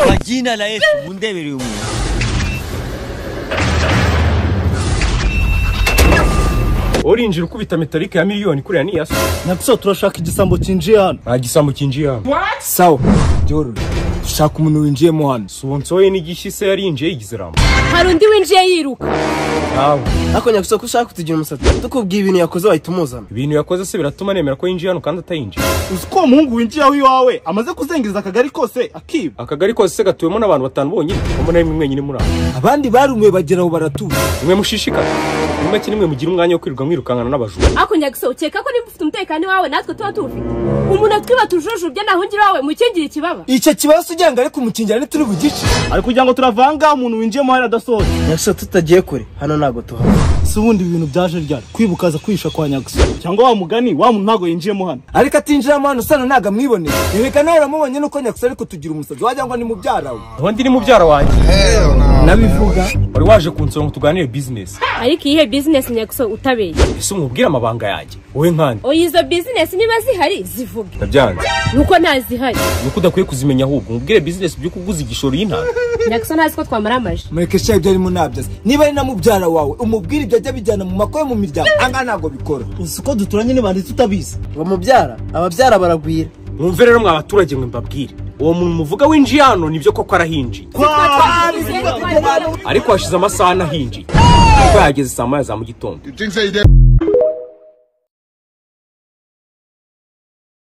와, 이나 나의 문대 매력이 Urinjira ukubita metalike ya miliyoni kuriya ni iya so na kusema tunashaka igisambo cyinjiye hano nta gisambo kinjiye hano sawa byororoshye dushaka umuntu winjiyemo hano sonsoye n'igishyise yarinjiye yigize rambo hari undi winjiye yiruka nawe ariko nyagusa ko ushaka kutugira umusatsi tukubwira ibintu yakoze wahita umuzana ibintu yakoze se biratuma nemera ko yinjiye hano kandi atayinjiye uzi ko uwo muhungu winjiye aho iwawe amaze kuzengereza akagari kose akiba akagari kose se gatuwemo n'abantu batanu bonyine umuntu ari mwe mwenyine muri aho abandi barumiwe bagera aho baratuza mwe mushishikaye ni make nimwe mugira umwanya wo kwirirwa mwirukankana n'abajura hakunya gusa ukeka ko niba ufite umutekano iwawe natwe tuba tuwufite umuntu atwiba tujujubye nahungira iwawe mukingira ikibaba icyo kibazo ujya ngo ariko umukingira ntituri bugice ari kugira ngo turavanga umuntu winjiyemo hano adasohoye nyagusa tutagiye kure hano ntabwo tuhaba si ubundi ibintu byaje ryari kwibukaza kwihisha kwa nyagusa cyangwa wa mugani wa muntu ntabwo yinjiyemo hano ariko atinjiramo hano usana ntabwo amwiboneye reka nawe uramubonye nuko nyakusa ariko tugira umusazi wagira ngo ni mubyara we ubundi ni mubyara wanjye nabivuga wari waje kunsura ngo tuganire bizinesi ariko iyihe bizinesi nyagusa utabeye ese umubwire amabanga yanjye wowe nkandi oya izo bizinesi niba zihari zivuge nabyanze nuko ntazihari ni uko udakwiye kuzimenya ahubwo umubwire bizinesi by'uko uguze igishoro y'intanga nyagusa ntazi ko twamara amaje mureke shaho ibyo arimo nabyaza niba ari na mubyara wawe umubwire ibyo ajya bijyana mu mako yo mu miryango aha ntabwo bikora uzi ko duturanye n'ibanditsi utabizi ngo mubyara ababyara baragwira mwumve rero mwa baturage mwe mbabwire uwo muntu muvuga winjiye hano nibyo koko arahinjiye ariko hashize amasaha anahinjiye kuko yageze saa moya za mu gitondo